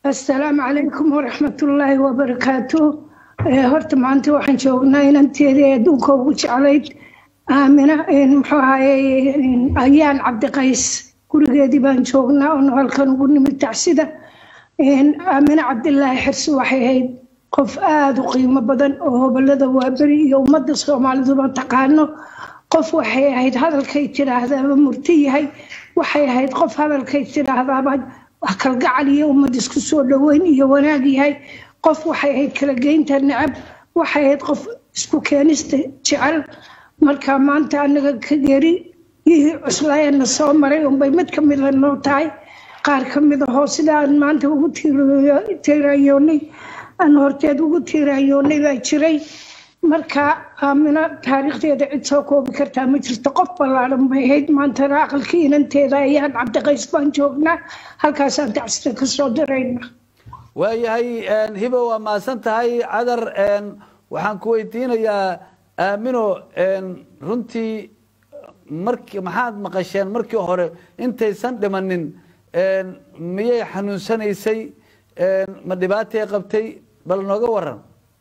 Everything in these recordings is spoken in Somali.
asalaamu calaykum waraxmatullaahi wabarakaatu horta maanta waxaan joognaa inanteedii adduunka ugu jeclayd aamina muxuu ahaye ayaan cabdiqays gurigeedii baan joognaa oon halkan ugu nimid tacsida aamina cabdilaahi xirsi waxay ahayd qof aada u qiimo badan oo hobolada waaberi iyo ummadda soomaaliduba taqaano qof waxay ahayd hadalkay tidhaahdaaba murti yahay waxay ahayd qof hadalkay tidhaahdaaba wax kalgacal iyo ummad isku soo dhoweyn iyo wanaag yahay qof waxay ahayd kala geynta necab waxay ahayd qof isku keenista jecel marka maanta anaga ka geri yihii cuslaayana soo maray unbay mid ka mida noo tahay qaar ka mid ahoo sidaan maanta ugu tiirayoonay aan horteed ugu tiirayoonay baa jiray marka aamina taariikhdeeda cid soo koobi kartaa ma jirto qof ballaaran bay ahayd maantana aqalkii inanteeda ayaan cabdiqays baan joognaa halkaasaan tacsida ka soo dirayna waayahay hibo waa mahadsan tahay cadar waxaan ku weydiinayaa aamino runtii marki maxaad maqasheen markii hore intaysan dhimanin miyay xanuunsanaysay ma dhibaatay qabtay bal nooga waran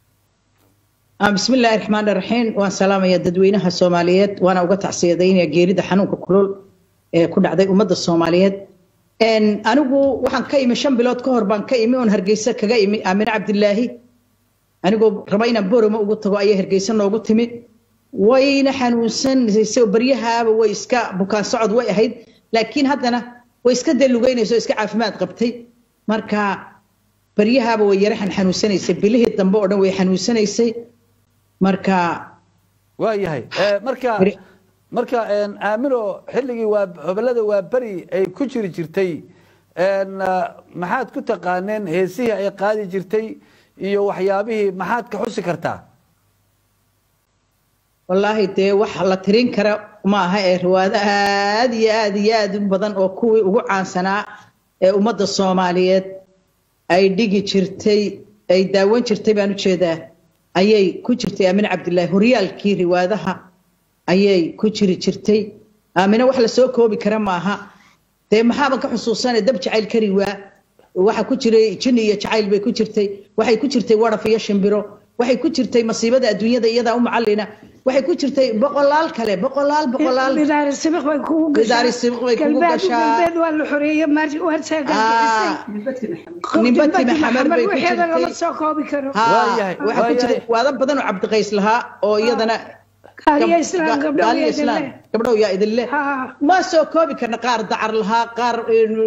bismi illaahi raxmaan raxiim waan salaamaya dadweynaha soomaaliyeed waana uga tacsiyadaynaya geerida xanuunka kulul ee ku dhacday ummadda soomaaliyeed anigu waxaan ka imi shan bilood ka hor baan ka imi oon hargeysa kaga imi aamine cabdilaahi anigoo raba inaan boroma ugu tago ayay hargeysa noogu timi wayna xanuunsanaysay baryahaaba way iska bukaan socod way ahayd laakiin haddana way iska dalugeynaysa oo iska caafimaad qabtay marka baryahaaba way yaraxan xanuunsanaysay bilihii dambe oo dhan way xanuunsanaysay marka waa yahay marka marka aamino xilligii waa hobolada waa beri ay ku jiri jirtay maxaad ku taqaaneen heesihii ay qaadi jirtay iyo waxyaabihii maxaad ka xusi kartaa wallaahi dee wax la tirin kara ma aha ee riwaado aad iyo aad iyo aad u badan oo kuwii ugu caansanaa ee ummadda soomaaliyeed ay dhigi jirtay ay daawan jirtay baan ujeedaa ayay ku jirtay aamine cabdilaahi horyaalkii riwaadaha ayay ku jiri jirtay aamine wax lasoo koobi kara maaha dee maxaaban ka xusuusana dab jacayl kari waa waxa ku jiray jini iyo jacayl bay ku jirtay waxay ku jirtay waraf iyo shimbiro waxay ku jirtay masiibada adduunyada iyadaa u macalina waxay ku jirtay boqolaal kale boqolaal boqolaal bidaari sibiq bay kugu bidaari sibiq bay kugu gashaa galbeed waa la xoreeyey nimbati maxamed bay ku waxeeda lama jirtay soo koobi karo Waayahay, waxa ku jiray waayahay. waada badan oo cabdiqays lahaa oo iyadana kaaliya islaam gabdho gaaliya islaam gabdhow yaa idin leh Ha. ma soo koobi karna qaar dacar lahaa qaar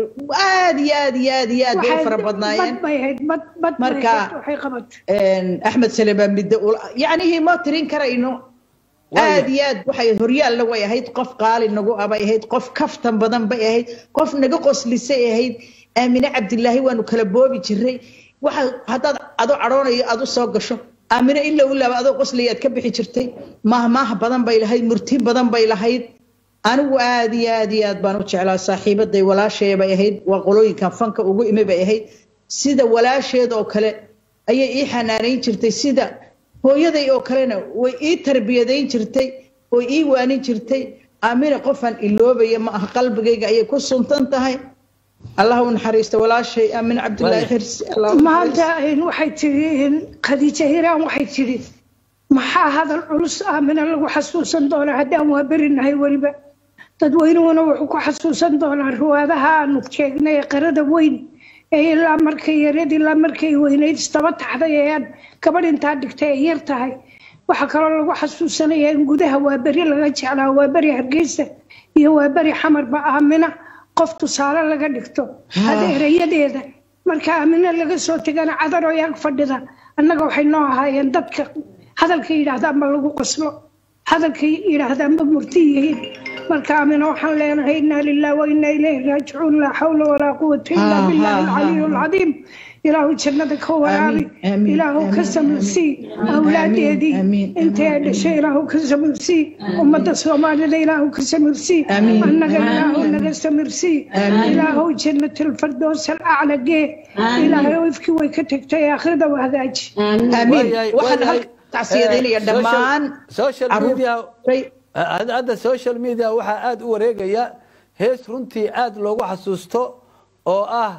aad iyo aad iyo aad iyo aad bay u fara badnaayeen bad bay ahayd bad bad bay Marka- ahayd waxay qabatay axmed salebaan midde yacnihii ma tirin karayno Waayo. aad iyo aad waxay horyaalna way ahayd qof qaali nagu abay ahayd qof kaftan badan bay ahayd qof naga qoslisay ahayd aamine cabdilaahi waanu kala boobi jiray waxa haddaad adoo cadhoonayo aad u soo gasho aamine ila ilaaba adoo qoslaya aad ka bixi jirtay mahmaah badan bay lahayd murti badan bay lahayd anigu aad iyo aad iyo aad baan u jeclaa saaxiibaday walaashay bay ahayd waa qolooyinkan fanka ugu imi bay ahayd sida walaasheed oo kale ayay ii xanaanayn jirtay sida hooyaday oo kalena way ii tarbiyadayn jirtay oo ii waanin jirtay aamina qofaan iloobaya ma aha qalbigayga ayay ku suntan tahay allah u naxariista walaashay aamin cabdilaahi Waayo. xirsi allah u maanta naxariisto. waxay tiri khadiija hiraan waxay tiri maxaa hadal culus aamina lagu xasuusan doonaa haddaan waa berinahay weliba dadweynuhuna wuxuu ku xasuusan doonaa riwaadaha aanu sheegnay ee qarada weyn ee ilaa markay yareed ilaa markay weynayd istaba taxday ee aan gabadh intaa dhigtay ay yar tahay waxaa kaloo lagu xasuusanayaa in gudaha waa beri laga jeclaa waa beri hargeysa iyo waa beri xamarba aamina qof tusaale laga dhigto adeerayadeeda marka aamina laga soo tegana cadaroo yaag fadhida annaga waxay noo ahaayeen dadka hadalka yidhaahdaanba lagu qoslo hadalka yidhaahdaanba murti yihiin marka aamina waxaan leenahay inaa lilah wa inaa ilayhi raajicuun laa xawla walaa quwata ilaa Ah, billahi ah, alcaliyu ah. alcadiim ilaahu jannada ka waraabi Amiin, amiin, ilaahu ka amiin, samarsii amiin, awlaadeedii amiin, intay ay dhashay ilaahu ka samarsii ummadda soomaalida ilaahu ka samarsii Amiin, annaga amiin, ilaahu amiin. naga samarsii Amiin. ilaahu jannatalfardoos alacla gee ilaahay ifkii way ka tagtay aakhirada waa hagaaji amiin Waayahay, waxaan waayahay. halka tacsiyadaynaya Eh, dhammaan social carruur- media Ray- hadda hadda social media waxaa aada u wareegaya hees runtii aada loogu xasuusto oo ah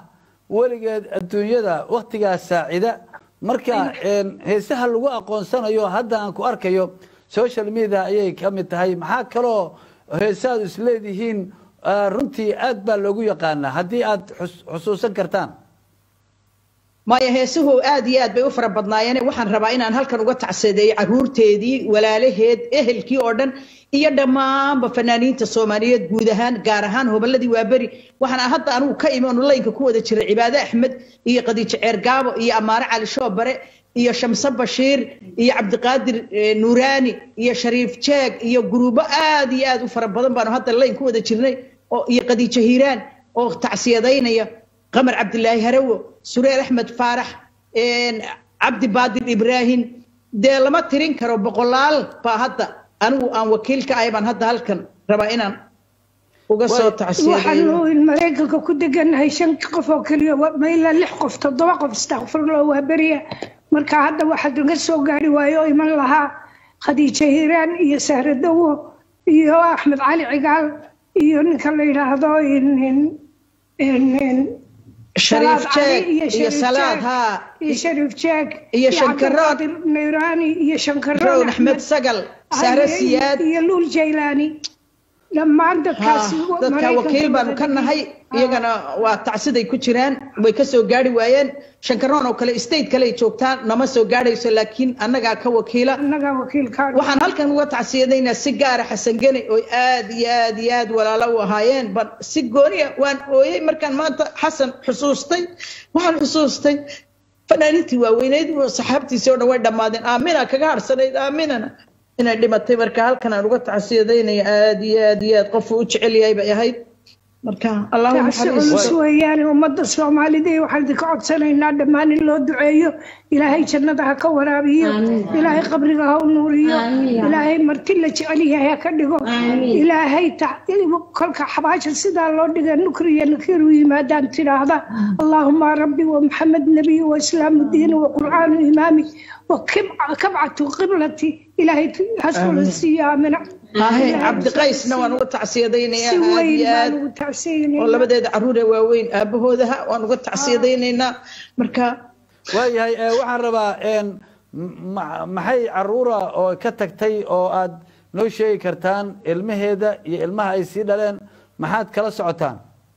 weligeed adduunyada waktigaas saacida marka heesaha lagu aqoonsanayo hadda aan ku arkayo social media ayay ka mid tahay maxaa kaloo heesaad isleedihiin runtii aad baa loogu yaqaanaa haddii aad xusuusan kartaan maya heesuhu aad iyo aad bay u fara badnaayeen waxaan rabaa inaan halkan uga tacsadeeyo caruurteedii walaalaheed ehelkii oo dhan iyo dhammaanba fanaaniinta soomaaliyeed guud ahaan gaar ahaan hobolladii waaberi waxaan hadda anigu ka imi onu laynka ku wada jira cibaade axmed iyo khadiijo ceergaabo iyo amaare cali shoobare iyo shamse bashiir iyo cabdiqaadir nuuraani iyo shariif jeeg iyo guruubo aad iyo aad u fara badan baanu hadda layn ku wada jirnay iyo khadiijo hiiraan oo tacsiyadaynaya qamar cabdilaahi harawo sureel axmed faarax cabdi baadir ibraahim dee lama tirin karo boqolaal baa hadda anigu aan wakiil ka ahay baan hadda halkan rabaa inaan uga soo waxaanu maraykanka ku deganahay shan qof oo keliya ma ilaa lix qof toddoba qof istakfirlo waa beriya marka hadda waxaa laga soo gaari waayo oo iman lahaa khadiijo hiiraan iyo sahre dawo iyo axmed cali cigaal iyo ninka la yidhaahdo shariif jeeg iyo salaad haa iyo shariif jeeg iyo shankarood nayraani iyo shankarood axmed sagal sahre siyaad iyo luul jaylaani dhammaan dadkaasi dadka wakiil baanu ka nahay iyagana waa tacsiday ku jiraan way ka soo gaari waayeen shankaroon oo kale state kale ay joogtaan nama soo gaadhayso laakiin annagaa ka wakiila annagaa wakiilka waxaan halkan uga tacsiyadaynaa si gaara xasan geni oo aad iyo aad iyo aad walaalo u ahaayeen ban si gooniya waan ooyey markaan maanta xasan xusuustay waxaan xusuustay fanaaniintii waaweyneyd saxaabtiisii oo dhan way dhammaadeen aamina kaga harsanayd aaminana inay dhimatay marka halkan aan uga tacsiyadaynaya aad iyo aad iyo aad qofuu u jecel yahay bay ahayd marka culus weeyaan ummadda soomaalida waxaan idinka codsanaynaa dhammaan in loo duceeyo ilaahay jannada ha ka waraabiyo ilaahay qabriga ha u nuuriyo ilaahay marti la jecel yahay ha ka dhigo ilaahay kolka xabaasha sidaa loo dhiga nukri iyo nakiir u yimaadaan tidhaahda allaahuma rabbi wa maxamed nabiy wa islaamu diini wa qur'aanu imaami wa kabcatu qiblati ilaahay hasula siiyo aamina cabdiqaysna waan uga tacsiyadaynayaa aad iyo aad oo labadeeda caruur ee waaweyn aabahoodaha waan uga tacsiyadaynaynaa marka waayahay waxaan rabaa maxay caruura oo ka tagtay oo aad noo sheegi kartaan ilmaheeda iyo ilmaha ay sii dhaleen maxaad kala socotaan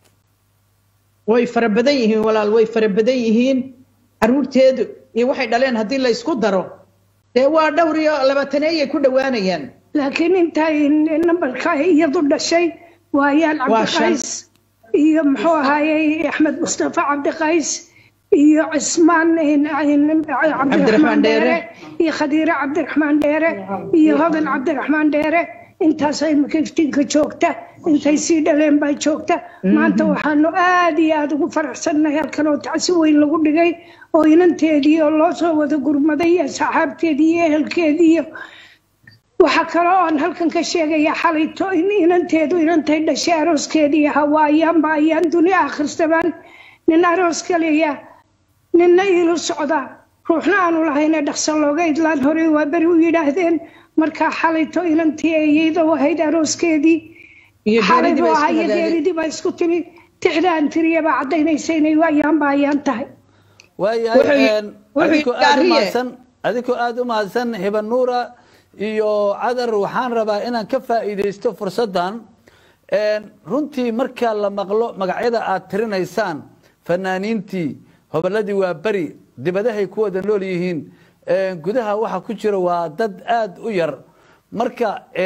way fara badan yihiin walaal way fara badan yihiin caruurteedu iyo waxay dhaleen haddii la isku daro dee waa dhowr iyo labaataneeyay ku dhowaanayaan laakiin intay nambarka iyadu dhashay waayaan cabdiqays iyo muxuu ahaayey axmed mustafa cabdiqays iyo cismaan cabdiraxmaan dheere iyo khadiire cabdiraxmaan dheere iyo hodan cabdiraxmaan dheere intaas imika iftiinka joogta intay sii dhaleen baa joogta maanta waxaanu aad iyo aada ugu faraxsannahay halkan oo tacsi weyn lagu dhigay oo inanteedii oo loo soo wada gurmaday iyo saxaabteedii iyo ehelkeedii iyo waxaa kaloo aan halkan ka sheegayaa xalayto in inanteedu inantay dhashay arooskeedii ahaa waa ayaanba ayaan duni akhristamaan nin aroos kaleya ninna iilu socdaa ruuxna aanu lahayne dhaqso looga idlaan horey waa beri u yidhaahdeen markaa xalayto inantii eeyeyda ahayd arooskeedii xalaybu ahaa iyo geeridii baa isku timi tixdaan tiriyabaa caddaynaysa inay ayaanba ayaan tahay waayahay adikoo aada umahadsan adikoo aada u mahadsan hibanuura iyo cadar waxaan rabaa inaan ka faa'iidaysto fursaddan runtii marka la maqlo magacyada aad tirinaysaan fanaaniintii hobolladii waa beri dibadahay ku wada nool yihiin gudaha waxa ku jira waa dad aada u yar marka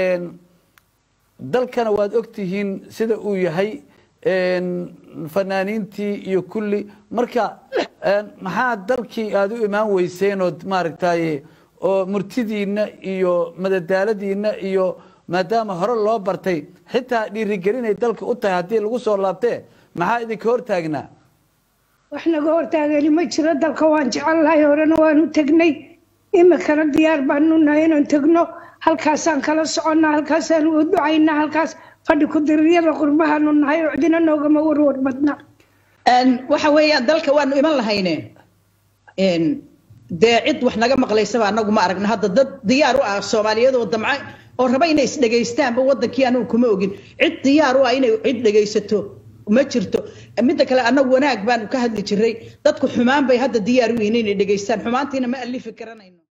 dalkana waad ogtihiin sida uu yahay fanaaniintii iyo kulli marka maxaa dalkii aada u imaan weyseen ood maaragtaye oo murtidiinna iyo madadaaladiinna iyo maadaama hore loo bartay xitaa dhiirigelinay dalka u tahay haddii lagu soo laabtee maxaa idinka hortaagnaa wax naga hortaagani ma jiro dalka waan jecelnahay horena waanu tegnay imikana diyaar baanu nahay inaan tegno halkaasaan kala soconnaa halkaasaan u ducaynaa halkaas fadhi ku-diriryada qurbahaanu nahay oo cidina noogama warwar badna waxa weeyaan dalka waanu iman lahayne dee cid wax naga maqlaysaba anagu ma aragna hadda dad diyaar u ah soomaaliyeed oo damca oo raba inay isdhegaystaanba wadankii anigu kuma ogin cid diyaar u ah inay cid dhegaysato ma jirto midda kale annagu wanaag baanu ka hadli jiray dadku xumaan bay hadda diyaar u yihiin inay dhegaystaan xumaantiina ma alifi karanayno